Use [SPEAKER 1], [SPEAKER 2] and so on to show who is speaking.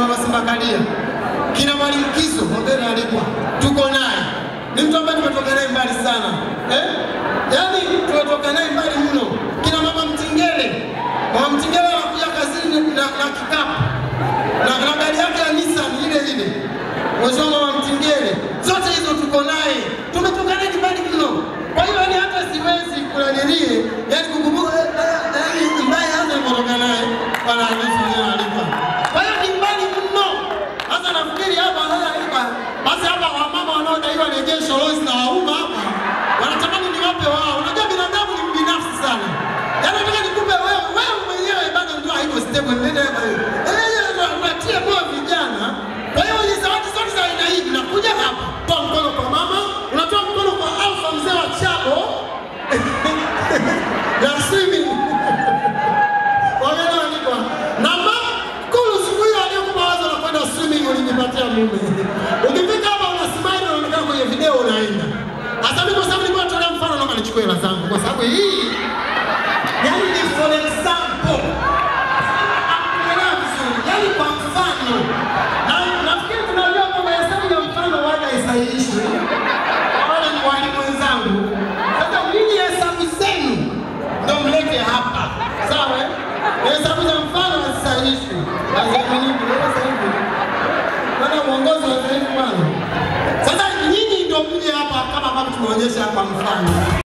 [SPEAKER 1] mama Simba Kadia, kina Mwalimu Kiso Mbele alikuwa tuko naye, ni mtu ambaye tumetoka naye mbali sana eh? Yaani tumetoka naye mbali mno. Kina mama Mtingele, mama Mtingele anakuja kazini na, na kikapu na, na gari yake ya Nissan ile ile, mheshimiwa mama Mtingele, zote hizo tuko naye, tumetoka naye mbali mno. Kwa hiyo yani hata siwezi kulanilie, yani kukumbuka eh, eh, eh, mbaya hata nilipotoka naye bwana Hamisi Mzee Alifa. Kwa hiyo ni mbali mno. Sasa nafikiri hapa sasa hapa basi hapa wamama wanaodaiwa rejesho Lois na wauma hapa wanatamani niwape wao. Unajua binadamu ni binafsi sana. Yaani nataka nikupe wewe wewe mwenyewe bado ndio haiko stable ndio eh tunatie moyo vijana. Kwa hiyo hizi zawadi zote za aina hii zinakuja hapa. Toa mkono kwa mama, unatoa mkono kwa Alfa mzee wa Chabo. ya swimming. Wamenaandikwa na makulu siku hiyo aliyokupa wazo la kwenda swimming ulinipatia mume. Ukifika hapa una smile unaonekana kwenye video unaenda. Hasa mimi kwa sababu nilikuwa natolea mfano naomba nichukue hela zangu kwa sababu hii yani ni for example. Akuelewa vizuri. Yani kwa mfano. Na nafikiri tunajua kwamba hesabu ya mfano waga isahihishwe. Wale ni walimu wenzangu. Sasa nyinyi hesabu zenu ndio mlete hapa. Sawa? eh? Hesabu za mfano hazisahihishwi. Lazima nyinyi sasa hivi. Bwana uongozi wa sasa hivi bwana. Sasa nyinyi ndio mje hapa kama ambavyo tumeonyesha hapa mfano.